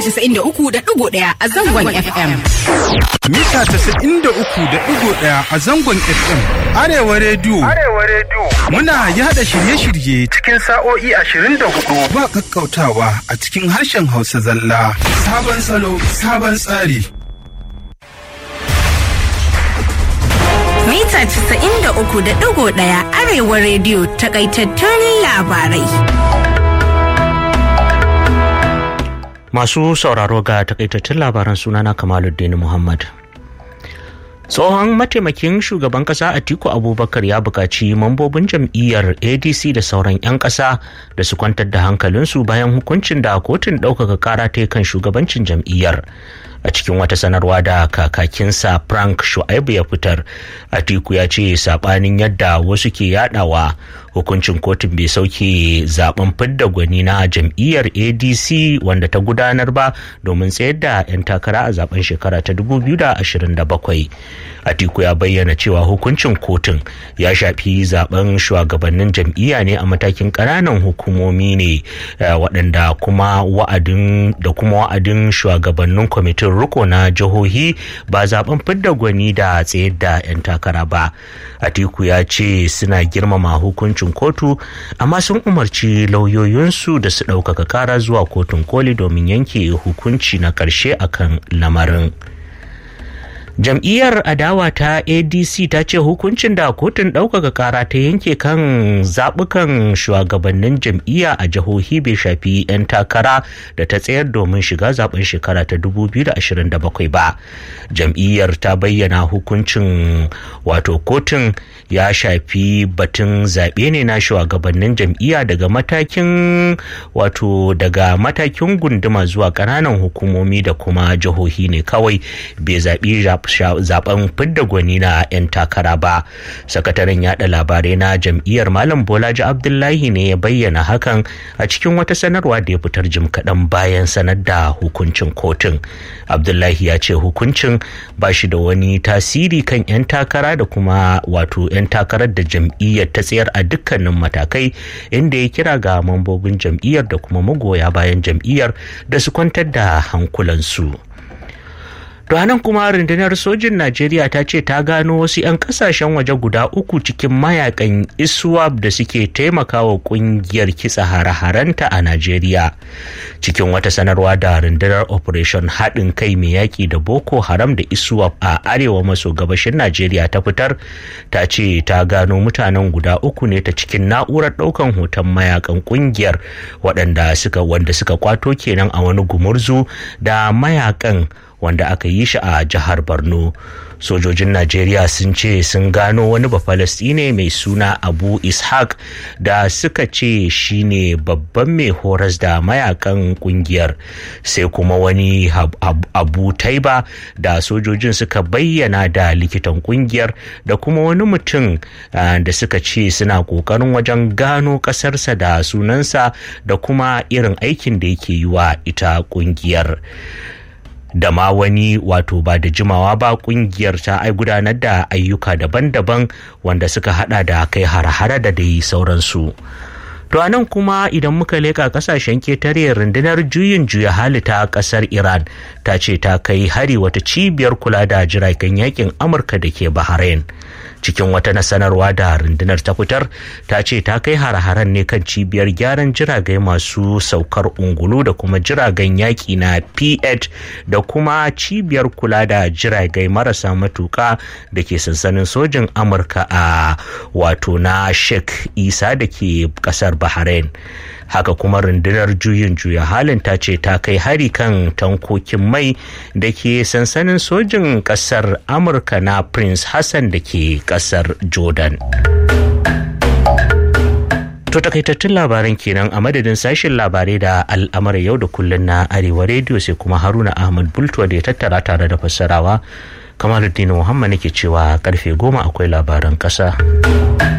93.1 a zangon FM. Mita 93.1 a zangon FM. Arewa rediyo. Arewa rediyo. Muna yada shirye-shirye cikin sa'o'i 24 ba kakkautawa a cikin harshen Hausa zalla. Sabon salo, sabon tsari. Mita 93.1 Arewa rediyo takaitattun labarai. Masu sauraro ga takaitattun labaran sunana Kamaluddin Muhammad. Tsohon mataimakin shugaban kasa Atiku Abubakar ya buƙaci mambobin jam'iyyar ADC da sauran 'yan ƙasa da su kwantar da hankalinsu bayan hukuncin da kotun ɗaukaka ƙara ta kan shugabancin jam'iyyar. a cikin wata sanarwa da kakakinsa frank shu'aibu ya fitar atiku ya ce sabanin yadda wasu ke yadawa hukuncin kotun bai sauke zaben fidda gwani na jam'iyyar adc wanda ta gudanar ba domin tsayar da 'yan takara a zaben shekara ta 2027 atiku ya bayyana cewa hukuncin kotun ya shafi zaben shugabannin jam'iyya ne a matakin ƙananan hukumomi ne waɗanda kuma wa'adin da kuma wa'adin shugabannin kwamitin riko na jihohi ba zaben fidda gwani da tsayar da 'yan takara ba atiku ya ce suna girmama hukuncin kotu amma sun umarci lauyoyinsu da su ɗaukaka kara zuwa kotun koli domin yanke hukunci na ƙarshe akan lamarin. jam'iyyar adawa ta adc ta ce hukuncin da kotun ɗaukaka kara ta yanke kan zaɓukan shugabannin jam'iyya a jihohi bai shafi 'yan takara da ta tsayar domin shiga zaben shekara ta 2027 ba jam'iyyar ta bayyana hukuncin wato kotun ya shafi batun zaɓe ne na shugabannin jam'iyya daga matakin wato daga matakin gunduma zuwa ƙananan hukumomi da kuma jihohi ne kawai bai zaɓi zaben fidda gwani na 'yan takara ba sakataren yada labarai na jam'iyyar malam bolaji abdullahi ne ya bayyana hakan a cikin wata sanarwa da ya fitar jim kaɗan bayan sanar da hukuncin kotun abdullahi ya ce hukuncin ba shi da wani tasiri kan 'yan takara da kuma wato 'yan takarar da jam'iyyar ta tsayar a dukkanin matakai inda ya kira ga mambobin jam'iyyar da kuma magoya bayan jam'iyyar da su kwantar da hankulansu. To nan kuma rundunar sojin Najeriya ta ce ta gano wasu 'yan kasashen waje guda uku cikin mayakan ISWAP da suke taimakawa kungiyar kitsa hare-harenta a Najeriya. Cikin wata sanarwa da rundunar Operation haɗin kai mai yaƙi da Boko Haram da ISWAP a arewa maso gabashin Najeriya ta fitar, ta ce ta gano mutanen guda uku ne ta cikin na'urar ɗaukan hoton mayakan kungiyar waɗanda suka wanda suka kwato kenan a wani gumurzu da mayakan wanda aka yi shi a jihar borno sojojin najeriya sun ce sun gano wani bafalastine mai suna abu ishaq da suka ce shine babban mai horas da mayakan kungiyar sai kuma wani abu taiba da sojojin suka bayyana da likitan kungiyar da kuma wani mutum da suka ce suna kokarin wajen gano kasarsa da sunansa da kuma irin aikin da yake yi wa ita kungiyar da ma wani wato ba da jimawa ba kungiyar ta ai gudanar da ayyuka daban-daban wanda suka hada da kai har-hara da dai sauransu. To a nan kuma idan muka leka kasashen ketare rundunar juyin juya hali ta kasar Iran ta ce ta kai hari wata cibiyar kula da jiragen yakin Amurka da ke Bahrain. cikin wata sanarwa da rundunar ta fitar ta ce ta kai hare-haren ne kan cibiyar gyaran jiragai masu saukar ungulu da kuma jiragen yaƙi na p8 da kuma cibiyar kula da jiragai marasa matuka da ke sansanin sojin amurka a wato na sheikh isa da ke kasar bahrain haka kuma rundunar juyin juya halin ta ce ta kai hari kan tankokin mai da ke sansanin sojin kasar amurka na prince hassan da ke kasar jordan To takaitattun labaran kenan a madadin sashen labarai da al'amuran yau da kullun na arewa rediyo sai kuma haruna ahmad bultuwa da ya tattara tare da fassarawa kamaluddin muhammad nake cewa karfe goma akwai labaran kasa.